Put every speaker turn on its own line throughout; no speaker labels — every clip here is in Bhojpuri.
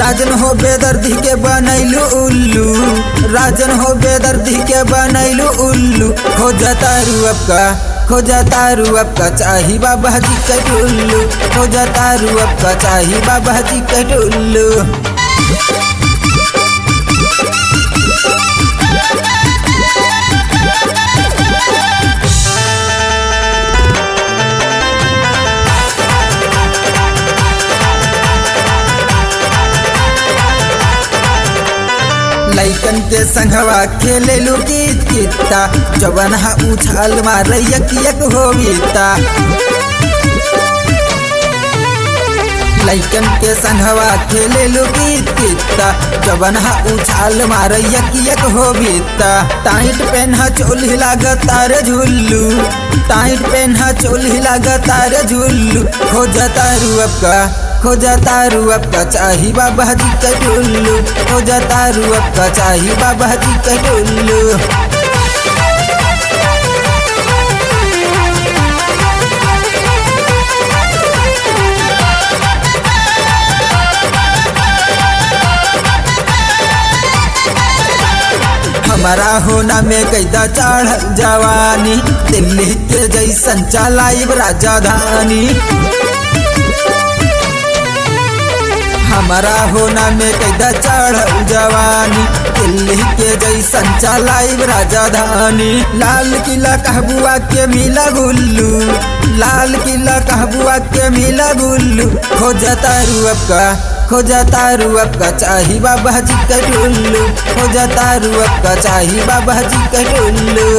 राजन हो बेदर्दी के बनैलू उल्लू राजन हो बेदर्दी के बनैलू उल्लू हो जतारू अब का हो जतारू अब का चाही बाबा जी के टुल्लू हो जतारू अब का चाही बाबा जी के टुल्लू लैकन के संघवा खेले लू गीत गीता जवन हा उछाल मार यक यक होविता लैकन के संघवा खेले लू गीत गीता जवन हा उछाल मार यक यक होविता टाइट पेन्हा चोली लागतार झुल्लू टाइट पेन्हा चोली लागतार झुल्लू हो जतारू अब का हो जतारू अब का चाही बाबा जी का टुल्लू हो जतारू अब का चाही बाबा जी का टुल्लू हमारा होना में कैदा चढ़ जवानी दिल्ली के जैसन चलाइब राजधानी हमारा होना में कैदा चढ़ जवानी दिल्ली के जैसन चलाइब राजधानी लाल किला कहबुआ के मिला गुल्लू लाल किला कहबुआ के मिला गुल्लू हो जतारू अब का हो जतारू अब का चाही बाबा जी का टुल्लू हो जतारू अब का चाही बाबा जी का टुल्लू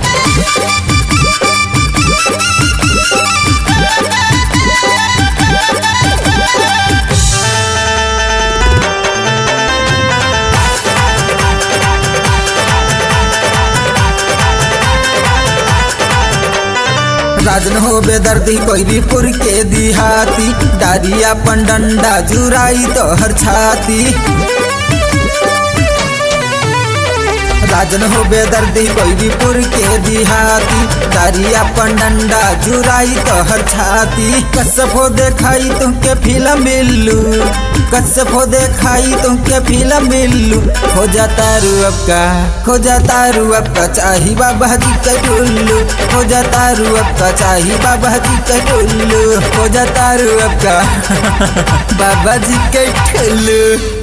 राजन हो बेदर्दी कोईरीपुर के दिहाती डारिया पन डंडा जुराई तो हर छाती राजन हो बेदर्दी कोईरीपुर के दिहाती डारिया पन डंडा जुराई तो हर छाती कसफ हो देखाई तुमके फिल्म मिल्लू कसफ हो देखाई तुमके फिल्म मिल्लू हो जाता रू अब का हो जाता रू अब का चाही बाबा जी का टुल्लू हो जाता रू अब का चाही बाबा जी का टुल्लू हो जाता रू अब का बाबा जी का टुल्लू